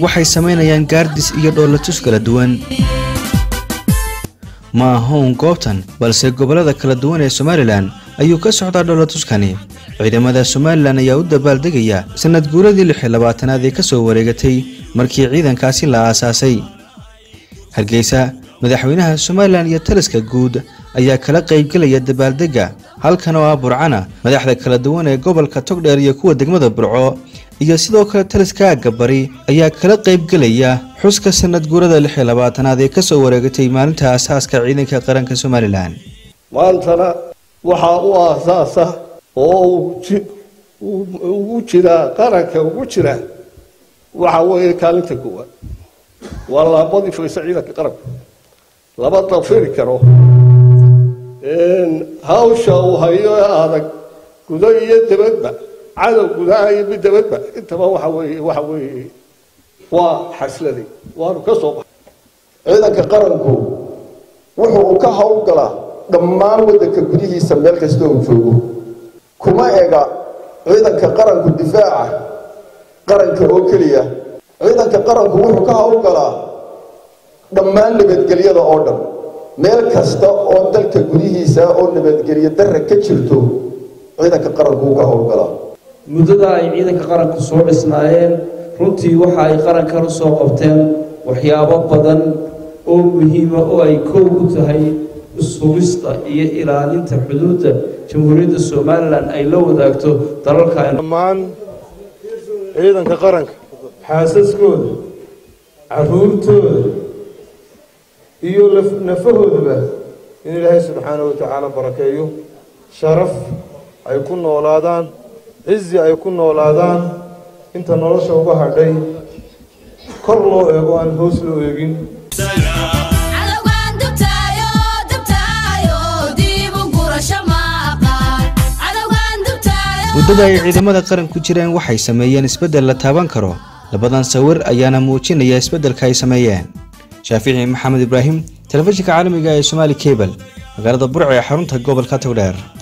waxay samaynayaan gaardis iyo dhoolatus kala duwan ma ahown goobtan balse gobollada kala duwan ee somalilan ayuu ka socdaa dhoolatuskani ciidamada somalilan ayaa u dabaaldegaya sanad guuradii lix iyo labaatanaad ee ka soo wareegatay markii ciidankaasi la aasaasay hargeysa madaxweynaha somalilan iyo taliska guud ayaa kala qaybgelaya dabaaldegga halkan oo ah burcana madaxda kala duwan ee gobolka togdheer iyo kuwa degmada burco iyo sidoo kale taliska aagga bari ayaa kala qaybgelaya xuska sanad guurada lix iyo labaatanaad ee ka soo wareegatay maalinta aasaaska ciidanka qaranka somalilan maantana waxaa u aasaasa oo ugu jiraa qaranka ugu jira waxa weeye kaalinta koowaad waa laabadii faysa ciidanka qaranka lama dafiri karo hawsha uu hayo ee adag gudo iyo dabadba cadow gudaha iyo mid dabadba intaba waxa weeye waxa weeye waa xasladay waanu ka soo baxay ciidanka qaranku wuxuu ka howlgalaa dhammaan waddanka gudihiisa meel kasta uu joogo kuma ega ciidanka qaranku difaaca qaranka oo keliya ciidanka qaranku wuxuu ka howlgalaa dhammaan nabadgelyada oo dhan meel kasta oo dalka gudihiisa oo nabadgelyo darra ka jirto ciidanka qaranku uu ka howlgalaa muddada ay ciidanka qaranku soo dhisnaayeen runtii waxa ay qarankan u soo qabteen waxyaabo badan oo muhiima oo ay koow u tahay sugista iyo ilaalinta xuduudda jamhuuriyadda somalilan ay la wadaagto dalalka dhammaan ciidanka qaranka xaasaskooda caruurtooda iyo nafahoodaba in ilaahay subxaanahu watacaala barakeeyo sharaf ay ku noolaadaan cizi ay ku noolaadaan inta nolosha uga hadhay kor loo eego aan hoos loo eegin muddada ay ciidamada qaran ku jireen waxay sameeyeen isbeddel la taaban karo labadan sawir ayaana muujinaya isbeddelka ay sameeyeen shaafici maxamed ibraahim telefishinka caalamiga ee somaali cebal magaalada burc ee xarunta gobolka togdheer